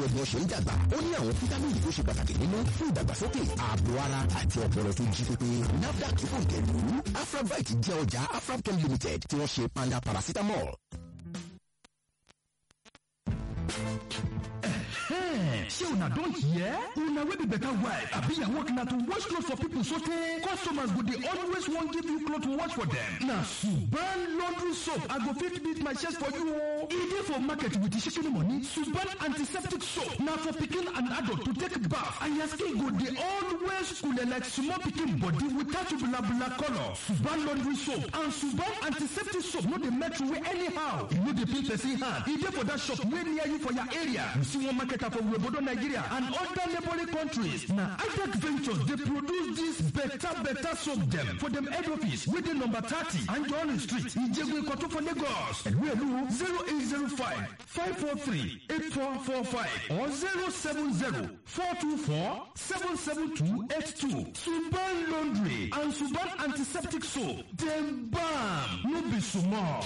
bí wọ́n ṣe ń dàgbà ó ní àwọn fítámìnì tó ṣe pàtàkì nínú fún ìdàgbàsókè ààbò ara àti ọpọlọ tó jí pépé nafdac tó kàn tẹ̀lú afrabite jẹ́ ọjà afrabchem limited tí wọ́n ṣe panda paracetamol. ṣé una don hear? una wey be better wife abi your work na to wash clothes for people so tey customers go dey always wan give you cloth to wash for dem. na suban laundry soap i go fit beat my chest for you o. e dey for market with shikini money suban antiseptic soap na for pikin and adult to take bath and your skin go dey always cool like small pikin body without blabla colour. suban laundry soap and suban antiseptic soap no dey melt away anyhow. e no dey peel person hand. e dey for that shop wey near you for your area. you see one market for Webodo, Nigeria and other neighboring countries. Now, IDEC Ventures, they produce this better, better soap them for them head office within number 30 Anjorin Street, Ijegwe Koto for Lagos. And we are 0805 543 8445 or 070 424 77282. Suban Laundry and Suban Antiseptic Soap. Them bam! No be small.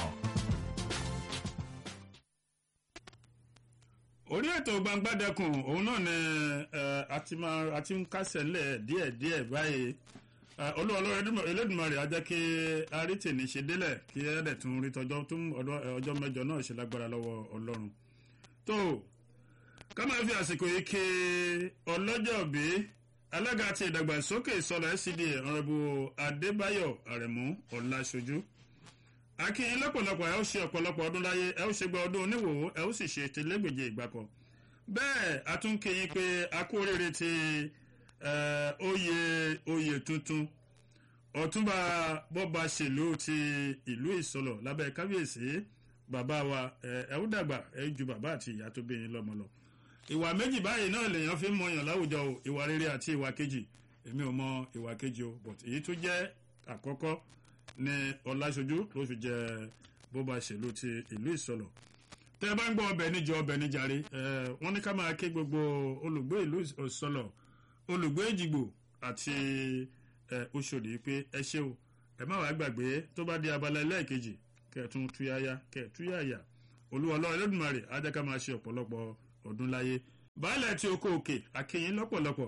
orí ètò gbangbádẹkùn òun náà ni àti máa àti ń kásẹ̀ ńlẹ̀ díẹ̀díẹ̀ báyìí olúwọlọ́rọ̀ elédùnmarè á jẹ́ kí arítìní ṣe délẹ̀ kí ẹ̀ẹ́dẹ̀ tún rí tọjọ́ tún ọjọ́ mẹ́jọ náà ṣe lágbára lọ́wọ́ ọlọ́run tó ká máa fi àsìkò yìí ké ọlọ́jọ́ bí alága ti ìdàgbàsókè ìsọlọ scda ọ̀rẹ́bù adébáyọ̀ àrẹ̀mú ọ̀làṣojú akínyìn lọ́pọ̀lọpọ̀ ẹ ó ṣe ọ̀pọ̀lọpọ̀ ọdún láyé ẹ ó ṣe gba ọdún oníwòó ẹ ó sì ṣe tẹlẹ́gbèje ìgbàkọ̀ bẹ́ẹ̀ a tún kíyìn pé a kú oríire ti oyè oyè tuntun ọ̀túnba bọ́ba ṣèlú ti ìlú ìsọlọ̀ lábẹ́ kábíyèsí bàbá wa ẹ ó dàgbà ẹ ju bàbá àti ìyá tó bí yín lọ́mọ lọ ìwà méjì báyìí náà lèèyàn fi ń mọyàn láwùjọ o ìwà rere àti ìwà kejì èmi ò mọ ìwà kejì o but èyí tó jẹ́ àkọ́kọ́ ní ọláṣojú ló fi jẹ bó ba ṣèlú ti ìlú ìsọlọ tẹ bá ń gbọ ọbẹ níjọ ọbẹ níjàre wọn ní ká máa ké gbogbo olùgbé ìlú ìsọlọ olùgbé ìjìgbò àti oṣòdì pé ẹ ṣe o ẹ má wàá gbàgbé tó bá di abala ẹlẹ́ẹ̀kejì kẹtùn túyáyá kẹtúyàyà olúwọlọ ẹlẹ́dùnmarè á jẹ́ ká máa ṣe ọ̀pọ̀lọpọ̀ ọdún láyé baálẹ̀ tí oko òkè akínyìn lọ́pọ̀lọpọ̀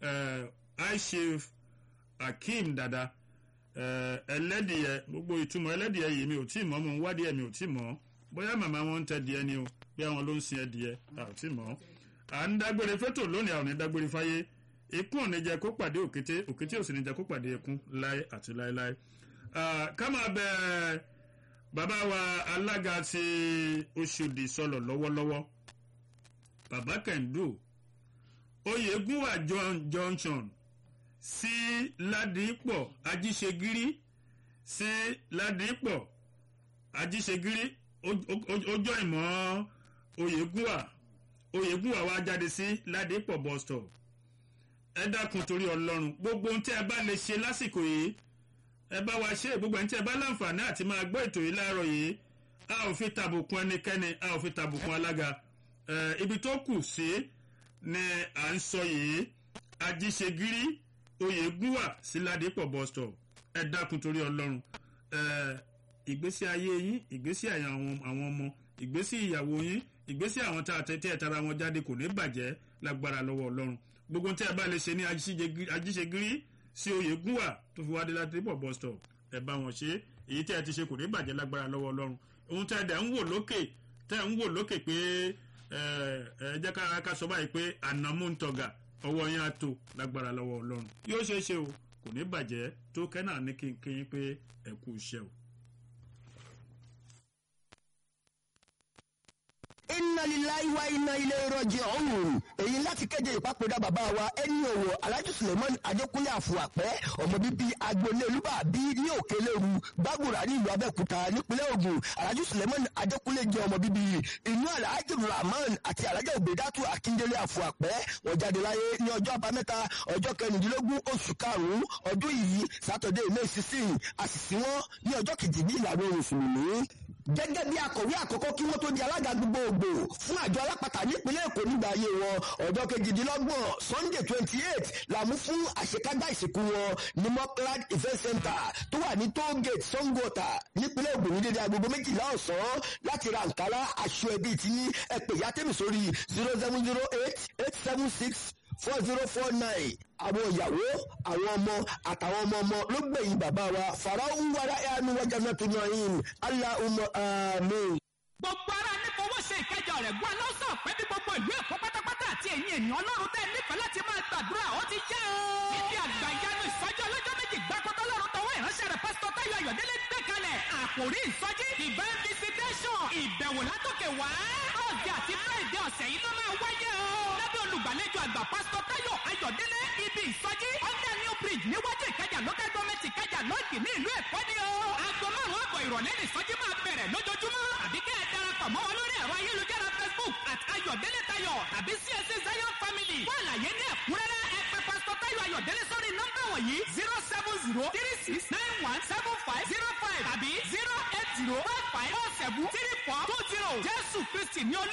aishif akeem dada ẹlẹ́dìyẹ gbogbo ìtumọ̀ ẹlẹ́dìyẹ yìí mi ò tí mọ̀ mo ń wádìí ẹ̀ mi ò tí mọ̀ bóyá màmá wọn ń tẹ díẹ̀ ni o bí àwọn ló ń sin ẹdìyẹ a ò tí mọ̀ à ń dágbére fétò lónìí àwọn ò ní dágbére fáyé ikú ò ní jẹ kó pàdé òkété òkété ò sì ní jẹ kó pàdé ikú láé àti láéláé ká máa bẹ bàbá wa alága ti oṣòdì sọlọ lọ́wọ́lọ́wọ́ bàbá kẹ́ńdù oyègùnwà junction sí ládìípọ̀ ajíṣegírí sí ládìípọ̀ ajíṣegírí ọjọ́ ìmọ̀ oyègùnwà oyègùnwà wa jáde sí ládìípọ̀ bus stop ẹ dákun torí ọlọ́run gbogbo ohun tí ẹ bá lè ṣe lásìkò yìí ẹ bá wa ṣe gbogbo ẹni tí ẹ bá láǹfààní àti máa gbọ́ ètò yìí láàárọ̀ yìí a ò fi tàbùkún ẹnikẹ́ni a ò fi tàbùkún alága ibi tó kù sí ni à ń sọ yìí ajíṣegírí oyègùnwà sí ládìpọ̀ bus stop ẹ dákun torí ọlọ́run ìgbésí ayé yín ìgbésí àwọn ọmọ ìgbésí ìyàwó yín ìgbésí àwọn tá a tẹ́tẹ́ tara wọn jáde kò ní bàjẹ́ lágbára lọ́wọ́ ọlọ́run gbogbo tí ẹ bá lè ṣe ní ajíṣegírí sí oyègùnwà tó fi wá dé ládìpọ̀ bus stop ẹ bá wọn ṣe èyí tí ẹ ti ṣe kò ní bàjẹ́ lágbára lọ́wọ́ ọlọ́run ohun tí ẹ dẹ̀ ń wò lókè tẹ́ ń wò lókè pé ẹ jẹ́ ká ká sọ báyìí pé ànámú ń tọ̀gà ọwọ́ yẹn á tó lágbára lọ́wọ́ ọlọ́run yóò ṣeé ṣe o kò ní bàjẹ́ tó kẹ́nà ní kínkín pé ẹ kú iṣẹ́ o. inna lillahi wa inna ilayhi raji'un èyí láti kéde ìpapòdà bàbá wa ẹni òwò alhaji suleiman adékúnlé àfùwàpẹ́ ọmọ bíbí agboolé olúbàbí ní òkèlérú gbàgùrà ní ìlú abẹ́òkúta nípínlẹ̀ ògùn alhaji suleiman adékúnlé jẹ́ ọmọ bíbí inú alhaji rahman àti alhaji obedatu akíndélé àfùwàpẹ́ wọ́n jáde láyé ní ọjọ́ àbámẹ́ta ọjọ́ kẹrìndínlógún oṣù karùn-ún ọdún yìí sátọ̀dé may sixteen àṣìṣí wọn ní ọjọ́ kejì ní ìlànà mùsùlùmí gẹ́gẹ́ bí akọ̀wé àkọ́kọ́ kí wọ́n tó di alága gbogbogbò fún àjọ alápàtà nípínlẹ̀ èkó nígbà ayé wọn ọjọ́ kejìdínlọ́gbọ̀n sunday twenty eight làmú fún àṣekágbá ìsìnkú wọn ní mọ́kànlá event center tó wà ní toll gate sangota nípínlẹ̀ ògùn ní dédé agogo méjìlá ọ̀sán láti ra nkárá aṣọ ẹbí tí ẹ pè yá tèmi sórí zero seven zero eight eight seven six four zero four nine àwọn ìyàwó àwọn ọmọ àtàwọn ọmọ ọmọ ló gbẹ̀yìn bàbá wa farao ń wára ẹ̀ánú wájà náà tó yan yín aláhùnmọ́ àmín. gbogbo ara ní fowó ṣe ìkẹjọ rẹ̀ gbọ́ lọ́sọ̀ pé bí gbogbo ìlú èkó pátápátá àti ẹ̀yin ènìyàn ọlọ́run tẹ́ nífẹ̀ẹ́ láti máa gbàdúrà ó ti jẹ́ o. níbi àgbàyanu ìsọjí ọlọ́jọ́ méjì gbàkọ́tọ́ lọ́run tọwọ́ ìránṣẹ́ rẹ̀ pásítọ̀ táyọ̀ ayọ̀délé gbé kalẹ̀ àkòrí ìsọjí divine visitation ìbẹ̀wò látòkè wá. ọ̀gẹ̀ àti friday ọ̀sẹ̀ yìí ló máa wáyé o. lábẹ́ olùgbàlejò àgbà pásítọ̀ táyọ̀ ayọ̀délé ibi ìsọjí under new bridge níwájú ìkẹjà local government ìkẹjà lọ́ọ̀gì ní ìlú èkó ni o. aago márùn-ún àbọ̀ ìrọ̀lẹ́ ní ìsọjí máa bẹ̀rẹ̀ lójoojúmọ́. àbí kẹ́ ẹ darapọ̀ mọ́ wọn lórí ẹ̀rọ ayélujára facebook at ayọ̀délé tayọ̀ tàbí csc zion family. fún àlàyé ní ẹ̀kúnrẹ́rẹ́ ẹ pè pásítọ̀ táyọ̀ ayọ̀délé sórí nọ́mbà wọ̀nyí zero seven zero three six nine one seven five zero five tàbí zero eight zero five five four seven three four two zero jésù kristi ní olú.